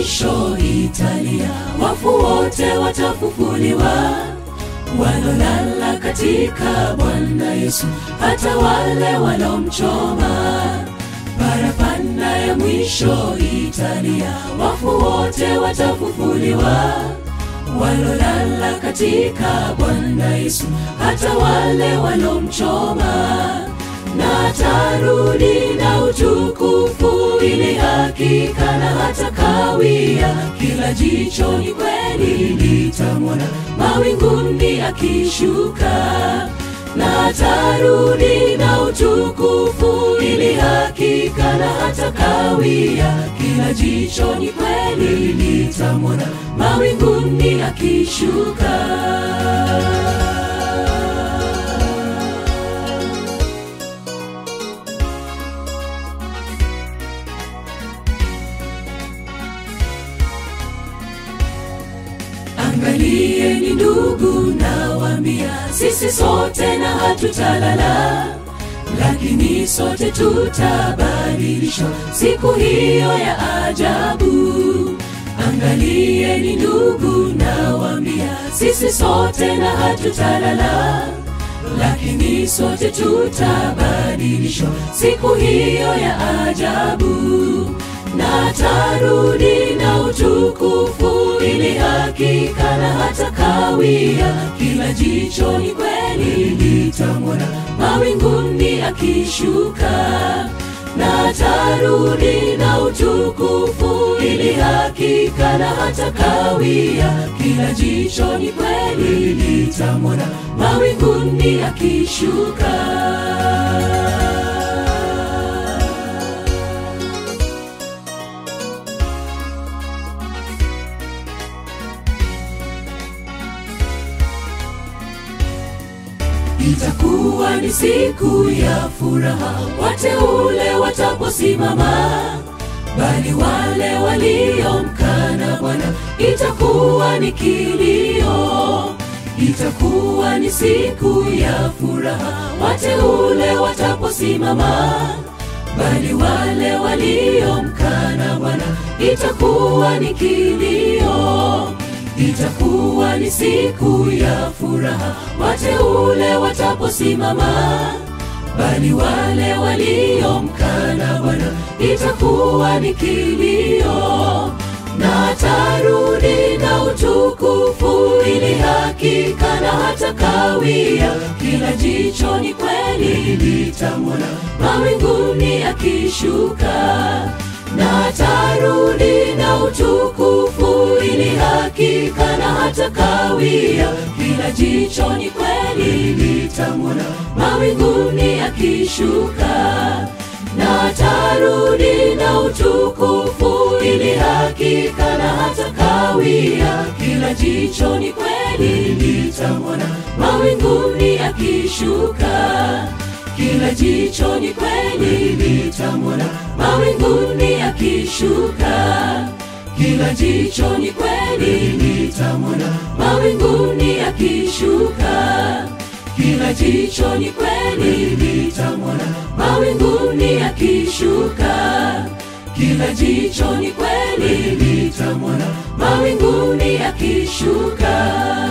mwisho italia, wafu wote watafufuliwa, walolala katika Bwana Yesu, hata wale walomchoma. Parapanda ya mwisho italia, wafu wote watafufuliwa, walolala katika Bwana Yesu, hata wale walomchoma na atarudi na utukufu, ili hakika na hata kawia, kila jicho ni kweli litamwona mawinguni akishuka. Na atarudi na utukufu, ili hakika na hata kawia, kila jicho ni kweli litamwona mawinguni akishuka. Angalieni ndugu, nawaambia sisi sote na hatutalala, lakini sote tutabadilishwa siku hiyo ya ajabu. Angalieni ndugu, nawaambia sisi sote na hatutalala, lakini sote tutabadilishwa siku hiyo ya ajabu na atarudi na utukufu, ili hakika na hata kawia, kila jicho ni kweli litamwona mawinguni akishuka. Na atarudi na utukufu, ili hakika na hata kawia, kila jicho ni kweli litamwona mawinguni akishuka. Itakuwa ni siku ya furaha, wateule wataposimama, bali wale waliomkana Bwana itakuwa ni kilio. Itakuwa ni siku ya furaha, wateule wataposimama, bali wale waliomkana Bwana itakuwa ni kilio. Itakuwa ni siku ya furaha, wateule wataposimama, bali wale waliomkana Bwana itakuwa ni kilio. Na atarudi na utukufu, ili hakika na hata kawia, kila jicho ni kweli litamwona mawinguni akishuka na atarudi na utukufu, ili hakika na hata kawia, kila jicho ni kweli litamwona mawinguni akishuka. Na atarudi na utukufu, ili hakika na hata kawia, kila jicho ni kweli litamwona mawinguni akishuka kila jicho ni kweli litamwona mawinguni akishuka. Kila jicho ni kweli litamwona mawinguni akishuka. Kila jicho ni kweli litamwona mawinguni akishuka. Kila jicho ni kweli litamwona mawinguni akishuka.